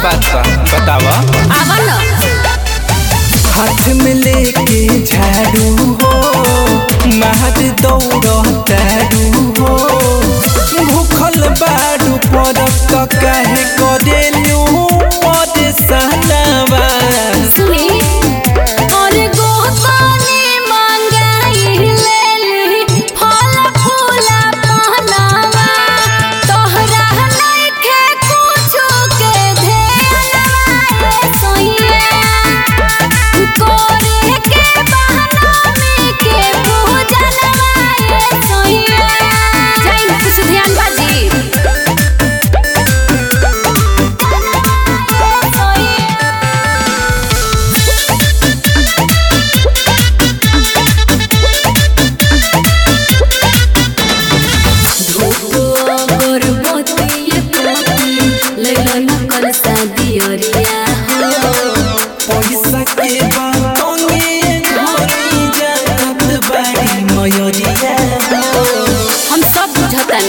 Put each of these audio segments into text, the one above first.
बात बा बतावा आवा न हाथ में लेके झाड़ू हो महद दौड़तारू हो भूखल बाड़ू पर काहे करेलू परेशानवा सुनी और गोपानी मांगाई लेली फल फूला पहनावा तोहरा नइखे कुछो के ध्यानवा सोइया कोरे के बहाना में के पूजनवा सोइया जाई ना कुछ ध्यान बाजी पैसा के बातोंगे धोनी जानत बाड़ी मयरिया हम सब बुझतन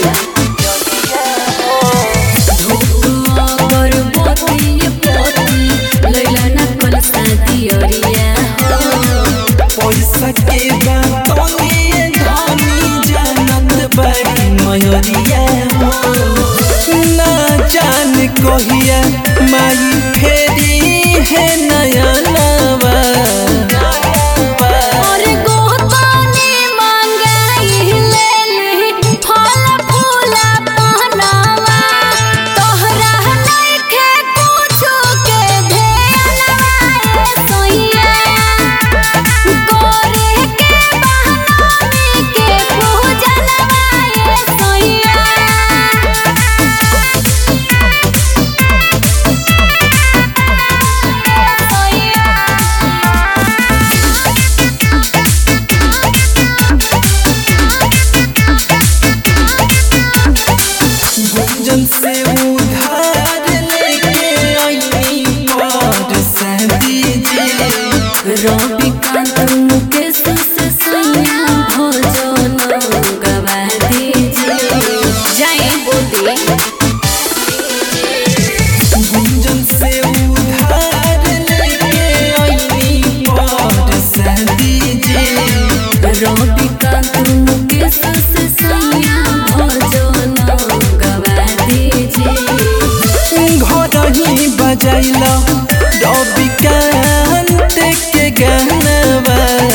पैसा के बातोंगे धोनी जानत बाड़ी मयरिया ना जान कहिया माई फेरी है नया नवा और गोतानी मांगाई लेली फल फूला पहनावा तोहरा नइखे कुछो के ध्यानवा सोइया कोरे के बहाना में के पूजनवा सोइया गुंजन से उधार लेके आई पर शादी जी रवि कांत मुकेश से सैया भोजन गवा दीजिए जय बोली गुंजन से उधार लेके आई पर शादी जी रवि कांत मुकेश से सैया भोजन गवा दीजिए घर ही बजैला रवि कांत के गानवा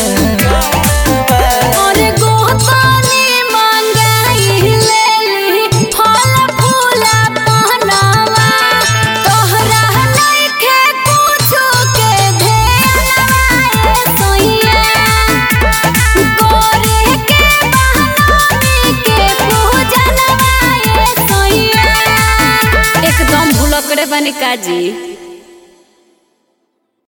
और गोतानी मांगाई लेली फल फूला पहनावा तोहरा नइखे कुछो के ध्यानवा सोइया कोरे के बहाना में के पूजनवा सोइया एकदम भूलकड़े बनी काजी